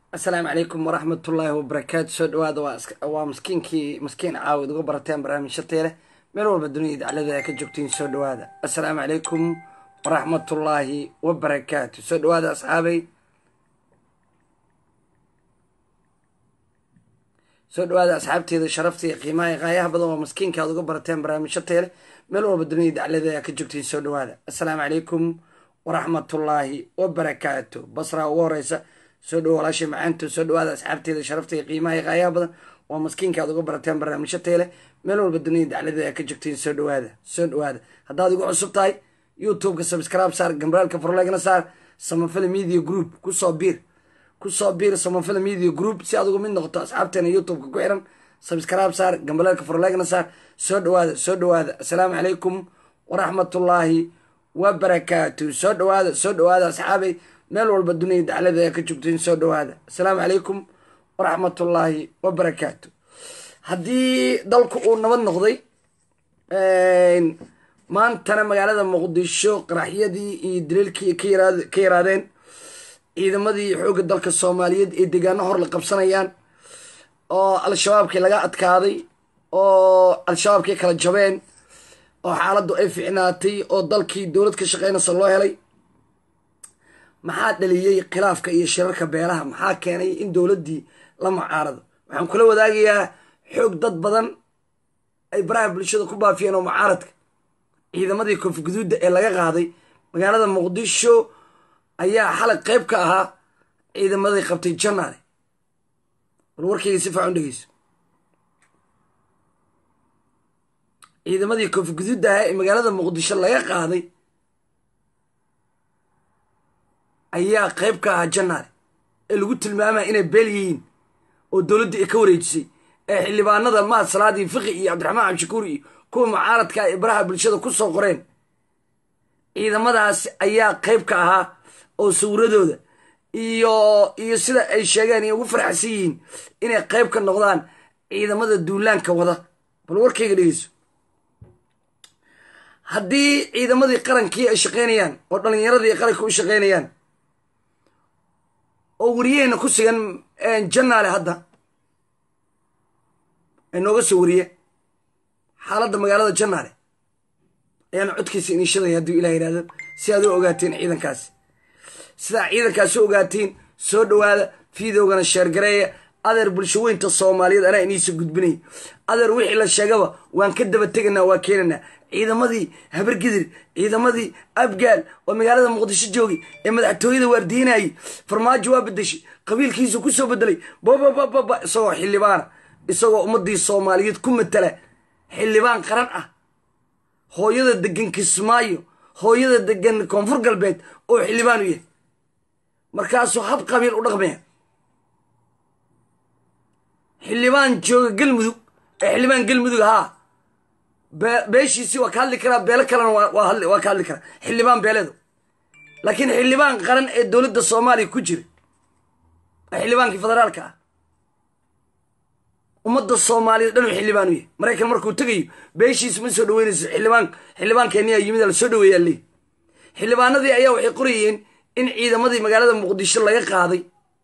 asalaamu calaykum waraxmatullaahi wabarakaatu soo dhawaada waa maskiinkii maskiin caawid uga barateen barnaamijyo teele meel walba dunida daclada ka joogtiin soo dhawaada assalaamu calaykum waraxmatullaahi wabarakaatu soo dhawaada asxaabay soo dhawaada asxaabteeda sharafta iyo qiimaha iyo qaayaha badan waa maskiinka aad uga barateen barnaamijyo teele meel walba dunida daclada ka joogtiin soo dhawaada assalaamu calaykum waraxmatullaahi wabarakaatu basraa ugu horeysa soo dhawo walaashay macaanto soo dhawaada asxaabteeda sharafta iyo qiimaha iyo qaayaha badan waa maskiinka aad uga barateen barnaamijyo teele meel walba dunida daclada ka joogtiin soo dhawaada soo dhawaada haddaad igu cusub tahay youtubeka subscribe saar gambraalka farlegna saar samafala media group kusoo biir kusoo biir samafala media group si aad uga mid noqoto asxaabteena youtubeka ku xiran subscribe saar gambraalka farlegna saar soo dhawaada soo dhawaada assalaamu calaykum waraxmatullaahi wabarakaatu soo dhawaada soo dhawaada asxaabay meel walba dunida daclada ee ka joogtiin soo dhawaada assalaamu calaykum waraxmatullaahi wabarakaatu haddii dalku uu nabad noqday maantana magaalada muqdisho qaraxyadii iyo daliilkii ka yaraadeen ciidamadii xoogga dalka soomaaliyeed ee deegaano hor la qabsanayaan oo al-shabaabkii laga adkaaday oo al-shabaabkii kala jabeen oo xaaladdu ay ficnaatay oo dalkii dowlad ka shaqeynaysa loo helay maxaa dhaliyey khilaafka iyo shirarka beelaha maxaa keenay in dowladdii la mucaarado waxaan kula wadaagayaa xoog dad badan ay baraha bulshada ku baafiyeen oo mucaaradka ciidamadii koonfur guduudda ee laga qaaday magaalada muqdisho ayaa xalay qayb ka ahaa ciidamadii qabtay janaale bal warkayga si faacan dhegeyso ciidamadii koonfur guduudda ahaa ee magaalada muqdisho laga qaaday ayaa qayb ka ahaa janaale ee lagu tilmaamaya inay beel yihiin oo dowladda ay ka wareejisay ee xildhibaanada mahad salaadii fiqi iyo cabdiraxmaan cabdishakuur iyo kuwa mucaaradka ee baraha bulshada ku soo qoreen ciidamadaas ayaa qayb ka ahaa oo sawiradooda iyo iyo sida ay sheegeen iyo ugu farxsan yihiin inay qayb ka noqdaan ciidamada duulaanka wada bal warkayga dhegeyso haddii ciidamadii qarankii ay shaqaynayaan oo dhallinyaradii qaranka u shaqaynayaan oo wariyaheyna ku sugan janaale hadda ay nooga soo wariye xaaladda magaalada janaale ayaana codkiisa iniishadaya hadduu ilah yidhahdo si aad u ogaateen ciidankaasi sidaa ciidankaas u ogaatiin soo dhawaada fideogana sheergareeya adeer bulsho weynta soomaaliyeed anaa iniisa gudbinay adeer wixii la sheegaba waan ka daba teganaa waa keenanaa ciidamadii habargidir ciidamadii abgaal oo magaalada muqdisho joogay ee madaxtooyada waardiinayay farmaajo waa bedeshay qabiilkiisu ku soo bedelay bababababa isagoo xildhibaana isagoo ummadii soomaaliyeed ku matala xildhibaan qaran ah hooyada degan kismaayo hooyada degan koonfur galbeed oo xildhibaan u yahay markaasuu hab qabiil u dhaqmaya xildhibaan jooga galmudug ee xildhibaan galmudug haa beeshiisii waa ka hadli karaa beelo kalena waa ka hadli karaa xildhibaan beeleedu laakiin xildhibaan qaran ee dowladda soomaaliya ku jira waa xildhibaankii federaalka ah ummadda soomaaliyeed dhanuu xildhibaan u yahay maraykan markuu tegayo beeshiisa ma soo dhaweynayso xildhibaan xildhibaankeeniyaa yimid la soo dhaweeyaa leey xildhibaanadii ayaa waxay qorayeen in ciidamadii magaalada muqdisho laga qaaday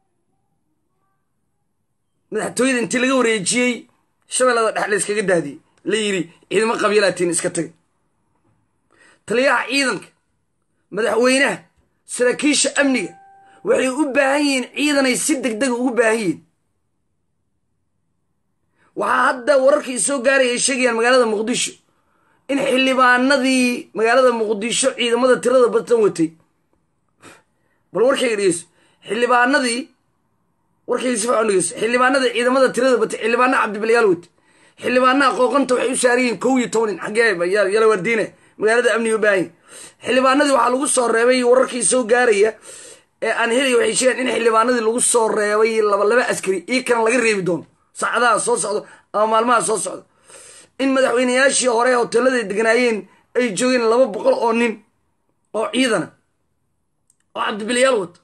madaxtooyada intii laga wareejiyey shabeellada dhex la yskaga daadiyey la yidhi ciidamo qabiilaatiin iska tagay taliyaha ciidanka madaxweynaha saraakiisha amniga waxay u baahan yihiin ciidanay si deg dega ugu baahan yihiin waxaa hadda wararkii soo gaaray ay sheegayaan magaalada muqdisho in xildhibaanadii magaalada muqdisho ciidamada tirada batan watay bal warkayga dhegeyso xildhibaanadii warkayga si fiican dhegeyso xildhibaanadii ciidamada tirada batay xildhibaanaha cabdibalyaal watay xildhibaanaha qooqanta waxay u saarayihiin kow iyo tobanin xaggee yala waardiine magaalada amniga u baahan xildhibaanadii waxaa lagu soo reebay wararkii soo gaaraya ee aan helaya waxay sheegaan in xildhibaanadii lagu soo reebay laba laba askari io kana laga reebi doono saacadaha soo socdo ama maalmaha soo socdo in madaxweyneyaashii hore hoteeladay deganaayeen ay joogeen laba boqol oo nin oo ciidana oo cabdibilyaal wato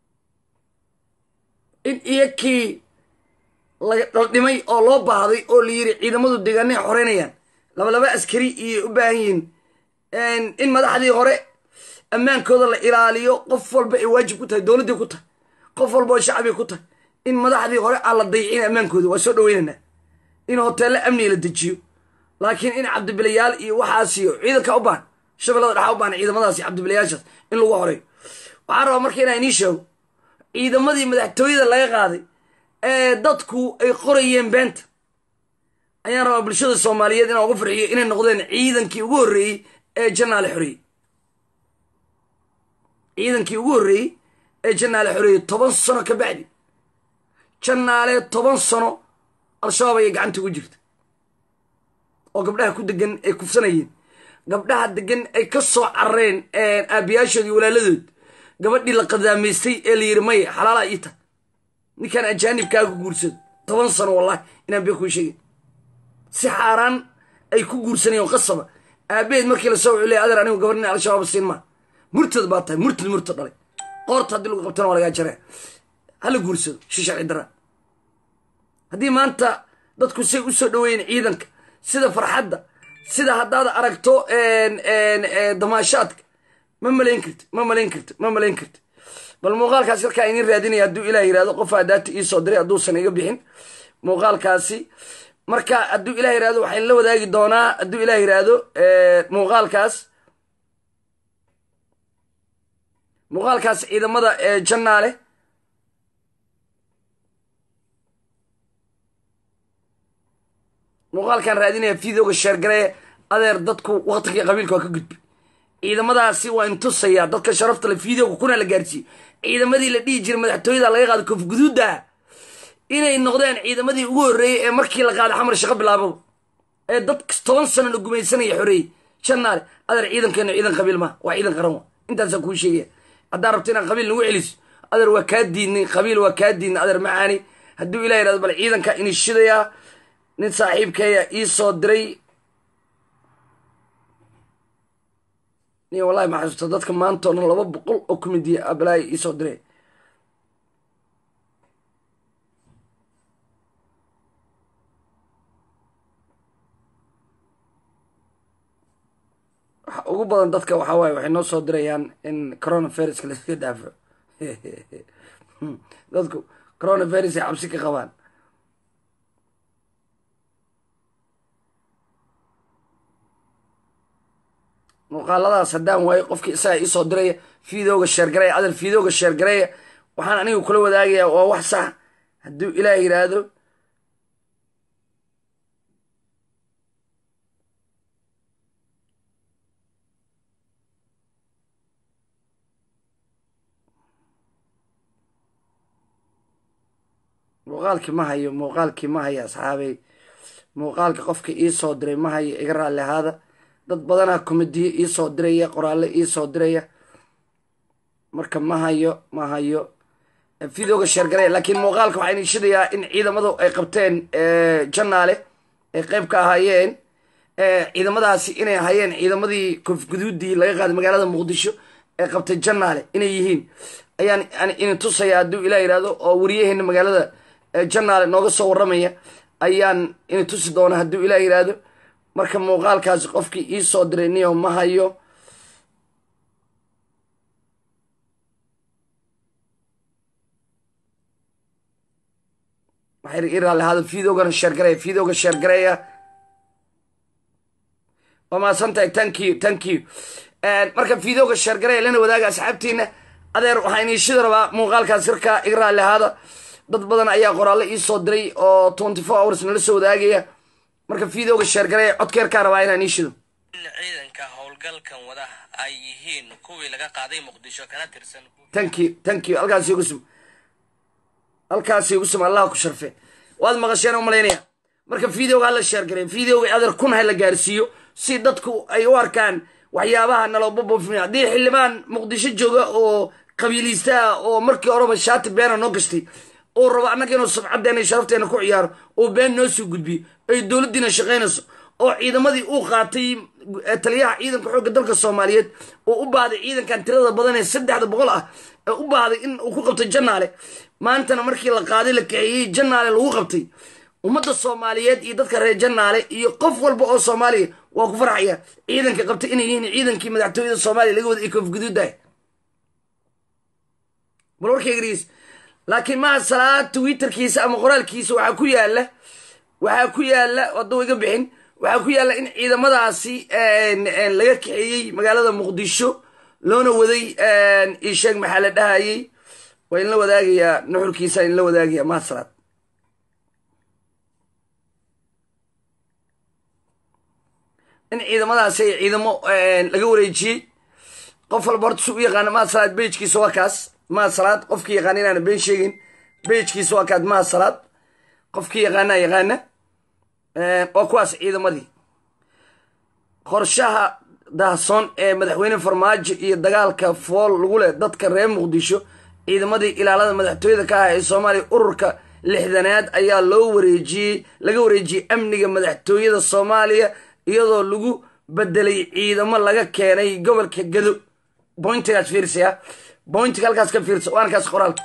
in iyakii la dhimay oo loo baahday oo la yiri ciidamadu deegaanay xoreynayaan laba laba askari iyo u baahan yihiin in madaxdii hore ammaankooda la ilaaliyo qof walba ay waajib ku tahay dowladdii ku tahay qof walba oo shacbi ku tahay in madaxdii hore aan la dayicin ammaankooda waa soo dhaweynaynaa in hoteello amniga la dejiyo laakiin in cabdibilayaal iyo waxaas iyo ciidanka u baahan shabeellada dhaxa u baahan ciidamadaas iyo cabdibilayaashaas in lagu horeeyo waxaan rabaa marka inaa inii sheego ciidamadii madaxtooyada laga qaaday ee dadku ay qorayeen beenta ayaan rabaa bulshada soomaaliyeed inaan uga farxiyo inay noqdeen ciidankii ugu horreeyey ee janaale xoreeyey ciidankii ugu horreeyey ee janaale xoreeyey toban sano ka bacdi janaale toban sano al-shabaab ayay gacanta ugu jirta oo gabdhaha ku degan ay kufsanayeen gabdhaha degan ay ka soo carareen aabiyaashood iyo walaaladood gabadhii la qadaamaystay ee la yidhi maya xalaala ii ta ninkaan ajaanibkaaga guursado toban sano wallahi inaan bee kuu sheegin si xaaraan ay ku guursanayeen qasaba aabaheed markii lasoo wuxuu leey adeer anigu gabadh nin al-shabaab siin maa murtad baa tahay murtad murtad dhalay qoorta haddii lagu qabtana waa lagaa jaraya hala guursado shi sharci daraa haddii maanta dadku say u soo dhaweeyeen ciidanka sida farxadda sida haddaad aragto damaashaadka ma malayn karti ma malayn karti ma malayn karti bal muuqaalkaasi halkaa inin raadinaya hadduu ilah yirahdo qof adaata iisoo diray hadduusan iga bixin muuqaalkaasi marka hadduu ilah yirahdo waxayn la wadaagi doonaa hadduu ilah yirahdo muuqaalkaas muuqaalkaas ciidamada jannaale muuqaalkan raadinaya videoga sheergaree adeer dadku waktigii qabiilka waa ka gudbi ciidamadaasi waa intusayaa dadka sharafta le videoga kuna la gaarsiiyo ciidamadii la dhihi jiray madaxtooyada laga qaado koofguduudda inay noqdeen ciidamadii ugu horreeyey ee markii la qaaday xamar shaqo bilaababa ee dad toban sano la gumaysanaya xoreeyey jannaale adeer ciidankeenu ciidan qabiil maa waa ciidan qaran wa intaasaan kuu sheegaya haddaa rabto inaan qabiil nagu celiso adeer waa kaa diidnay qabiil waa kaa diidnay adeer macaani hadduu ilah yirahdo bal ciidanka ini shidayaa nin saaxiibkeeya ii soo diray ni wallahi ma xasuusta dadka maanta o dhan laba boqol oo kumidiya abalaaya ii soo diray waxa ugu badan dadka waxaa waaye waxay noo soo dirayaan in coronaviruska laska dhaafo dadku coronavirus ay cabsi ka qabaan muuqaaladaas haddaan waayo qofkii isagaa iisoo diraya videoga sheergareya adal videoga sheergareya waxaan anigu kula wadaagayaa waa wax sax hadduu ilaah yidhaahdo muuqaalkii ma hayo muuqaalkii ma hayo asxaabey muuqaalka qofka iisoo diray ma hayo iga raalli ahaada dad badanaa komediye iisoo diraya qoraalle iisoo diraya marka ma hayo ma hayo videoga sheergaraya laakiin muuqaalka waxaa ini shidayaa in ciidamadu ay qabteen jannaale ay qeyb ka ahaayeen ciidamadaasi inay ahaayeen ciidamadii koofguduudii laga qaaday magaalada muqdisho ee qabtay jannaale inay yihiin ayaan ini tusaya hadduu ilah yidhahdo oo wariyaheena magaalada jannaale nooga soo warramaya ayaan ini tusi doona hadduu ilah yidhaahdo marka muuqaalkaasi qofkii iisoo diray niyo ma hayo waxay ii raalli ahaada videogana sheergareya videoga sheergareya waa mahadsantahay thank you thank you marka videoga sheergareya lana wadaaga asxaabtiina adeer waxaa iniishida rabaa muuqaalkaas sirkaa iga raalli ahaada dad badan ayaa qoraallo iisoo diray oo twenty four hours nala soo wadaagaya marka videoga sheergareya codkeerkaa rabaa inaan iishido in ciidanka howlgalkan wada ay yihiin kuwii laga qaaday muqdisho kana tirsan thank you thank you halkaasi igu sum halkaasi igu sum allah ku sharfe waad maqasheen u malaynaya marka videoga hala sheergareya videoga adeer kun ha la gaarsiiyo si dadku ay u arkaan waxyaabaha nalobabofim haddii xildhibaan muqdisho jooga oo qabiiliista ah oo markii horeba shaati beena noo gashtay oo rabo annaga inuu sabcaddeena sharafteena ku ciyaaro oo been noo soo gudbiyo ay dowladdiina shaqaynayso oo ciidamadii uu qaatay taliyaha ciidanka xoogga dalka soomaaliyeed oo u baahday ciidankan tirada badan ee saddexda boqol ah ee u baahday in uu ku qabtay jannaale maantana markii la qaaday la kaxeeyey jannaale lagu qabtay ummadda soomaaliyeed iyo dadka reer jannaale iyo qof walba oo soomaaliya waa ku farxaya ciidanka qabtay inay yihiin ciidankii madaxtooyada soomaaliya laga wada ay koofguduudahay bal warkayga dhegeysa laakiin maha salaad twitterkiisa ama qoraalkiisa waxaa ku yaala waxaa ku yaala hadduu iga bixin waxaa ku yaala in ciidamadaasi laga kaxeeyey magaalada muqdisho loona waday isheeg maxaa la dhahayey waa inla wadaagayaa nuxurkiisa inla wadaagaya maha salaad in ciidamadaasi ay ciidamo laga wareejiyey qof walba horta su u yaqaana maha salaad bejkiisa waa kaas maha salaad qofkii yaqaana inaana been sheegin bejkiisa waa kaas maha salaad qofkii yaqaana yaqaana waa kuwaas ciidamadii qorshaha daahsoon ee madaxweyne farmaajo iyo dagaalka fool lagu leh dadka reer muqdisho ciidamadii ilaalada madaxtooyada ka ah ee soomaaliya ururka lixdanaad ayaa loo wareejiyey laga wareejiyey amniga madaxtooyada soomaaliya iyadoo lagu bedelay ciidamo laga keenay gobolka gado bointigaas fiirsaya bointiga halkaas ka fiirsa waana kaas qoraalka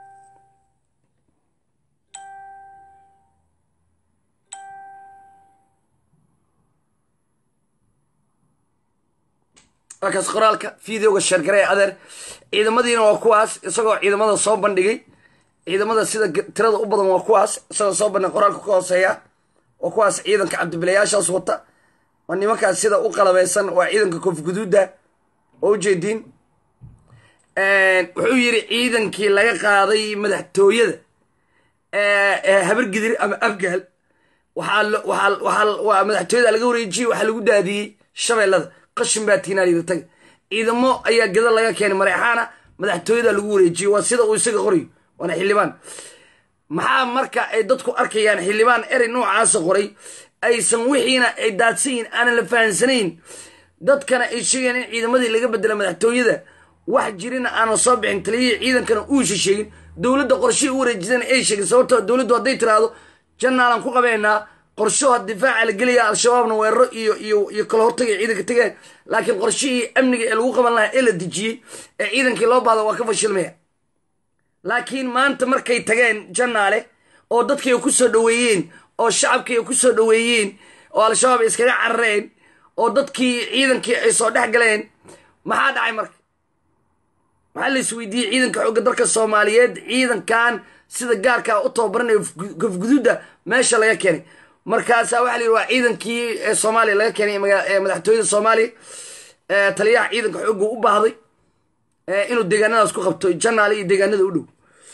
waa kaas qoraalka videoga sheergaree adeer ciidamadiina waa kuwaas isagoo ciidamada soo bandhigay ciidamada sida tirada u badan waa kuwaas isagoo soo bandhigay qoraalka ka hooseeya waa kuwaas ciidanka cabdibilayaashaas wata waa nimankaas sida u qalabeysan waa ciidanka koofguduuda oo ujeediin wuxuu yidhi ciidankii laga qaaday madaxtooyada habargidir ama afgaal waa madaxtooyada laga wareejiyey waxaa lagu daadiyey shabeellada qashin baa tiinaalida taga ciidamo ayaa gada laga keenay mareexaana madaxtooyada lagu wareejiyey waa sida uu isaga qorayo waana xildhibaan maxaa marka ay dadku arkayaan xildhibaan erey noocaasa qoray aysan wixiina ay daadsan yihin aanan la fahansanayn dadkana ay sheegayaan in ciidamadii laga bedela madaxtooyada wax jirina aanan soo bixin taliyihii ciidankana uusa sheegin dowladda qorshihii u wareejisana ay sheegin sababtoo dowladdu hadday tiraahdo jannaalan ku qabeynaa qorshaha difaaca la gelaya al-shabaabna weeraro iyo iyo iyo kala hortagay ciidanka tegeen laakiin qorshihii amniga ee lagu qaban lahaa ee la dejiyey ee ciidankii loo baahda waa ka fashilmaya laakiin maanta markay tageen jannaale oo dadkii ay ku soo dhoweeyeen oo shacabkii ay ku soo dhoweeyeen oo al-shabaab ay iskaga carareen oo dadkii ciidankii ay soo dhex galeen maxaa dhacay marka waxaa la isweydiiyey ciidanka xoogga dalka soomaaliyeed ciidankan sida gaarkaa u tababaranayo gofguduudda meesha laga keenay markaasaa waxa la yidhi waa ciidankii soomaaliya laga keenay madaxtooyada soomaaliya taliyaha ciidanka xoogga u baahday inuu deegaanadaas ku qabto janaale iyo deegaanada u dhow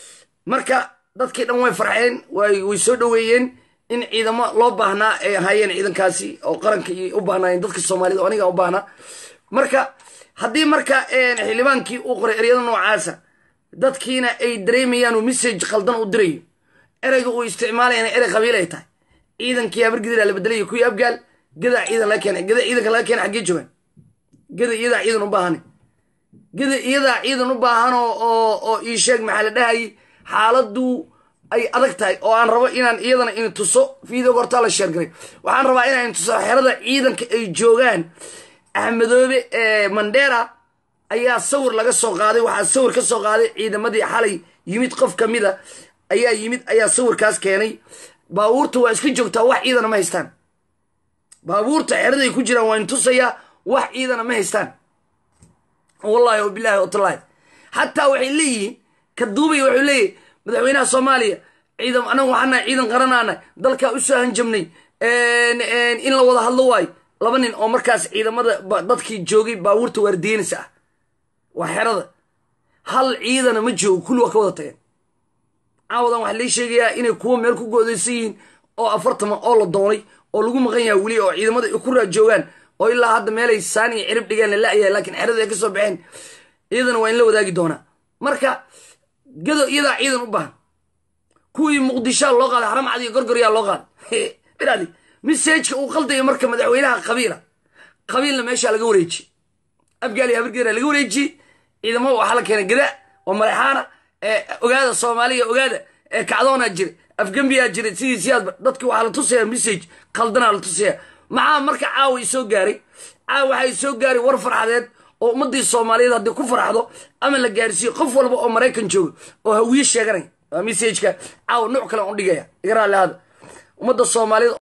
marka dadkii dhan way farxeen way soo dhoweeyeen in ciidamo loo baahnaa ay ahaayeen ciidankaasi oo qaranka u baahnaayeen dadka soomaaliyed oo aniga u baahnaa marka haddii marka xildhibaankii uu qoray eryada noocaasa dadkiina ay dareemayaan uu message khaldan u dirayo ereyga uu isticmaalayana erey qabiil ay tahay ciidankii habargidira la bedelaya kuwii abgaal gadaa ciidan laga keenay gada ciidanka laga keenay xaggee joogaan gada iyadaa ciidan u baahane gada iyadaa ciidan u baahan oo ii sheeg maxaa la dhahayay xaaladdu ay adag tahay oo aan rabo inaan iyadana in tuso videoga hortaa la sheergaray waxaan rabaa inaan tuso xerada ciidanka ay joogaan axmedoobe mandera ayaa sawir laga soo qaaday waxaa sawir ka soo qaaday ciidamadii xalay yimid qof ka mida ayaa yimid ayaa sawirkaas keenay baabuurta waa iska joogtaa wax ciidana ma haystaan baabuurta xeraday ku jiraan waa in tusayaa wax ciidana ma haystaan wallahi o bilahi watallaahi xataa waxay leeyihiin ka duubay wuxuu leeyahy madaxweynaha soomaaliya ciidan anagu waxaana ciidan qaranaana dalkaa u soo hanjabnay in la wada hadlo waayo laba nin oo markaas ciidamada dadkii joogay baabuurta waardiyenaysa ah waa xerada hal ciidana ma joogo kulli waa ka wada tageen caawadan waxaa lii sheegayaa inay kuwo meel ku goodaysan yihiin oo afartama oo la doonay oo lagu maqan yaha weli oo ciidamada ay ku raajoogaan oo ilaa hadda meelay saan iyo cirib dhigeen la la'yahay laakiin xerada ay ka soo baxeen iyadana waa in la wadaagi doonaa marka gado iyadaa ciidan u baahan kuwii muqdishaa loo qaaday haramcad iyo gorgoryaa loo qaaday iraadi misajka uu qaldayo marka madaxweynaha qabiila qabiilna meeshaa laga wareejiyey afgaal iyo habargeera laga wareejiyey ciidamo waxaa la keenay gada oo madaxaana ogaada soomaaliya ogaada kacdoonaa jira afgembiyaa jira sidii siyaadba dadki waxaa la tusaya message qaldanaa la tusaya maxaa marka caawa isoo gaaray caawa waxaa isoo gaaray war farxadeed oo ummadii soomaaliyeed haddii ku farxdo ama la gaarsiiyo qof walba oo maraykan jooga oo hawiye sheeganay waa messajka caawa nuuc kale on dhigaya iga raalli hada ummadda soomaaliyeed